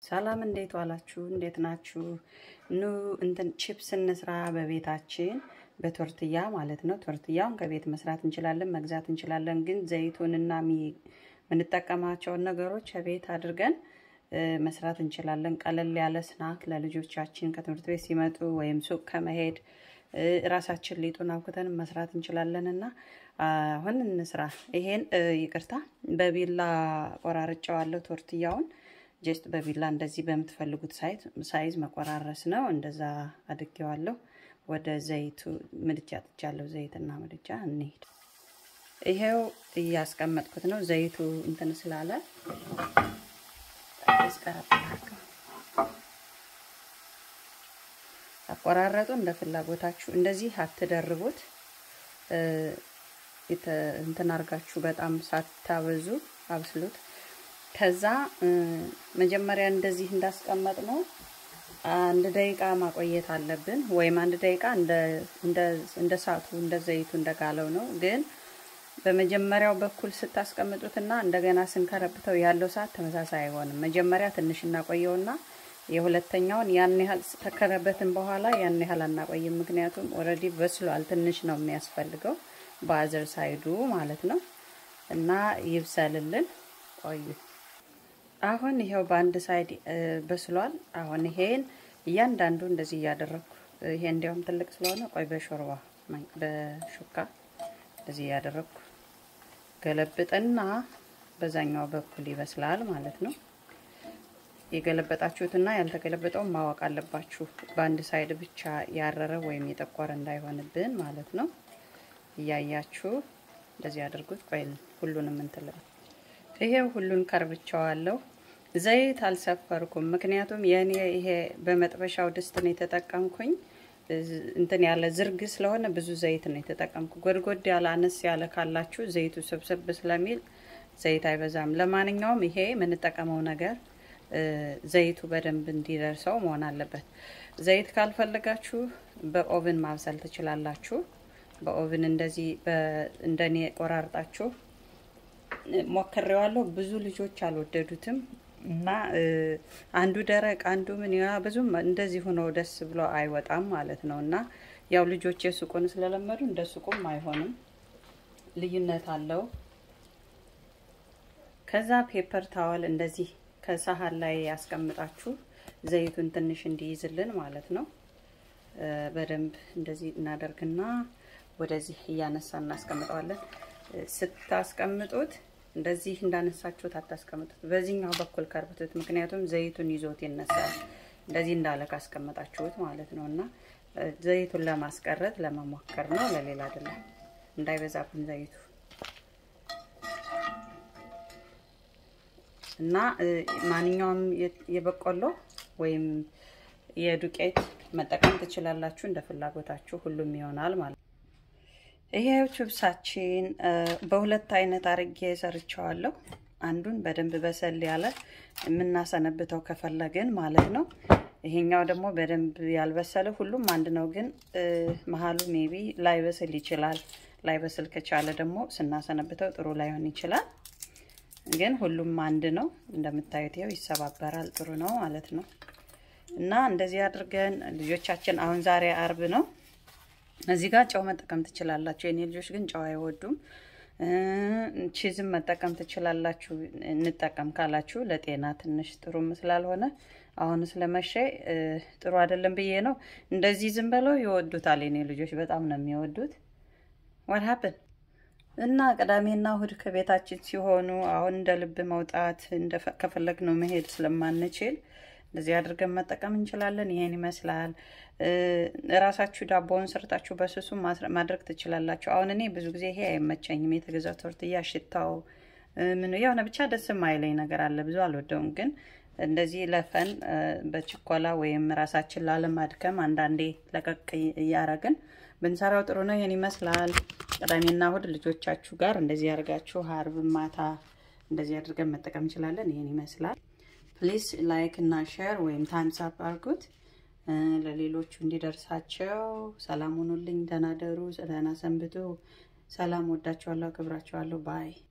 ሰላም እንዴት ዋላችሁ? እንዴት ናችሁ? ኑ እንትን ቺፕስ እንስራ በቤታችን በቶርትያ ማለት ነው። ቶርትያውን ከቤት መስራት እንችላለን፣ መግዛት እንችላለን። ግን ዘይቱንና የምንጠቀማቸውን ነገሮች ከቤት አድርገን መስራት እንችላለን። ቀለል ያለ ስናክ ለልጆቻችን ከትምህርት ቤት ሲመጡ ወይም ሱቅ ከመሄድ ራሳችን ሊጡን አብኩተን መስራት እንችላለን እና አሁን እንስራ። ይሄን ይቅርታ በቢላ ቆራርጬዋለሁ ቶርትያውን ጀስት በቢላ እንደዚህ በምትፈልጉት ሳይዝ መቆራረስ ነው። እንደዛ አድጌዋለሁ። ወደ ዘይቱ ምድጃ ጥጃለሁ። ዘይትና ምድጃ እንሄድ። ይሄው እያስቀመጥኩት ነው። ዘይቱ እንትን ስላለ ያስቀረብላቸው አቆራረጡ እንደ ፍላጎታችሁ። እንደዚህ አትደርቡት። እንትን አርጋችሁ በጣም ሳታበዙ አብስሉት። ከዛ መጀመሪያ እንደዚህ እንዳስቀመጥ ነው አንድ ደቂቃ ማቆየት አለብን። ወይም አንድ ደቂቃ እንደ ሳቱ እንደ ዘይቱ እንደጋለው ነው። ግን በመጀመሪያው በኩል ስታስቀምጡትና እንደገና ስንከረብተው ያለው ሰዓት ተመሳሳይ አይሆንም። መጀመሪያ ትንሽ እናቆየውና የሁለተኛውን ያን ያህል ተከረበትን በኋላ ያን ያህል አናቆይም። ምክንያቱም ኦልሬዲ በስሏል። ትንሽ ነው የሚያስፈልገው በአዘር ሳይዱ ማለት ነው። እና ይብሰልልን ቆዩ። አሁን ይሄው በአንድ ሳይድ በስሏል። አሁን ይሄን እያንዳንዱ እንደዚህ እያደረግኩ ይሄ እንዲያውም ትልቅ ስለሆነ ቆይ በሾርባ በሹካ እንደዚህ እያደረግኩ ገለብጥና በዛኛው በኩል ይበስላል ማለት ነው። የገለበጣችሁትና ያልተገለበጠውን ማወቅ አለባችሁ። በአንድ ሳይድ ብቻ ያረረ ወይም የጠቆረ እንዳይሆንብን ማለት ነው። እያያችሁ እንደዚህ አድርጉት። ቆይ ሁሉንም እንትል ይሄው ሁሉን ከርብቻዋለሁ። ዘይት አልሰፈርኩም፣ ምክንያቱም የኔ ይሄ በመጥበሻው ድስት ነው የተጠቀምኩኝ። እንትን ያለ ዝርግ ስለሆነ ብዙ ዘይት ነው የተጠቀምኩ። ጎድጎድ ያለ አነስ ያለ ካላችሁ ዘይቱ ስብስብ ስለሚል ዘይት አይበዛም። ለማንኛውም ይሄ የምንጠቀመው ነገር ዘይቱ በደንብ እንዲደርሰው መሆን አለበት። ዘይት ካልፈለጋችሁ በኦቭን ማብሰል ትችላላችሁ። በኦቭን እንደዚህ እንደኔ ቆራርጣችሁ ሞክሬዋለሁ። ብዙ ልጆች አልወደዱትም እና አንዱ ደረቅ አንዱ ምን ያ ብዙም እንደዚህ ሆኖ ደስ ብሎ አይወጣም ማለት ነው። እና ያው ልጆች የሱቁን ስለለመዱ እንደ ሱቁም አይሆንም፣ ልዩነት አለው። ከዛ ፔፐር ታወል እንደዚህ ከሳህን ላይ ያስቀምጣችሁ ዘይቱን ትንሽ እንዲይዝልን ማለት ነው። በደንብ እንደዚህ እናደርግና ወደዚህ እያነሳ እናስቀምጠዋለን። ስታስቀምጡት እንደዚህ እንዳነሳችሁት አታስቀምጡት። በዚህኛው በኩል ከርብቱት፣ ምክንያቱም ዘይቱን ይዞት ይነሳል። እንደዚህ እንዳለ ካስቀመጣችሁት ማለት ነው። እና ዘይቱን ለማስቀረት ለመሞከር ነው፣ ለሌላ አይደለም። እንዳይበዛብን ዘይቱ እና ማንኛውም የበቆሎ ወይም የዱቄት መጠቀም ትችላላችሁ፣ እንደ ፍላጎታችሁ ሁሉም ይሆናል ማለት ነው። ይሄ ችብሳችን በሁለት አይነት አርጌ ሰርቸዋለሁ። አንዱን በደንብ በሰል ያለ የምናሰነብተው ከፈለግን ማለት ነው። ይሄኛው ደግሞ በደንብ ያልበሰለ ሁሉም አንድ ነው፣ ግን መሀሉ ሜቢ ላይበስል ይችላል። ላይበስል ከቻለ ደግሞ ስናሰነብተው ጥሩ ላይሆን ይችላል። ግን ሁሉም አንድ ነው። እንደምታዩት ይኸው ይሰባበራል። ጥሩ ነው ማለት ነው። እና እንደዚህ አድርገን ልጆቻችን አሁን ዛሬ አርብ ነው እዚህ ጋር ጨው መጠቀም ትችላላችሁ። የኔ ልጆች ግን ጨው አይወዱም። ቺዝም መጠቀም ትችላላችሁ። እንጠቀም ካላችሁ ለጤና ትንሽ ጥሩም ስላልሆነ አሁን ስለመሸ ጥሩ አይደለም ብዬ ነው። እንደዚህ ዝም ብለው ይወዱታል። የኔ ልጆች በጣም ነው የሚወዱት። ዋት ሀፕን እና ቅዳሜና እሁድ ከቤታችን ሲሆኑ አሁን እንደ ልብ መውጣት ከፈለግነው መሄድ ስለማንችል እንደዚህ አድርገን መጠቀም እንችላለን። ይሄን ይመስላል። እራሳችሁ ዳቦውን ሰርታችሁ በስሱ ማድረግ ትችላላችሁ። አሁን እኔ ብዙ ጊዜ ይሄ አይመቸኝም። የተገዛው ቶርትያ ሽታው ምን የሆነ ብቻ ደስ የማይለኝ ነገር አለ። ብዙ አልወደውም። ግን እንደዚህ ለፈን በችኮላ ወይም ራሳችን ላለማድከም አንዳንዴ ለቀቅ እያረግን ብንሰራው ጥሩ ነው። ይሄን ይመስላል። ቅዳሜና እሁድ ልጆቻችሁ ጋር እንደዚህ አድርጋችሁ አርብ ማታ እንደዚህ አድርገን መጠቀም እንችላለን። ይሄን ይመስላል። ፕሊስ ላይክ እና ሼር ወይም ታይምስ አፕ አድርጉት ለሌሎቹ እንዲደርሳቸው። ሰላም ሁኑልኝ። ደህና ደሩ፣ ደህና ሰንብቱ። ሰላም ወዳችኋለሁ፣ አክብራችኋለሁ። ባይ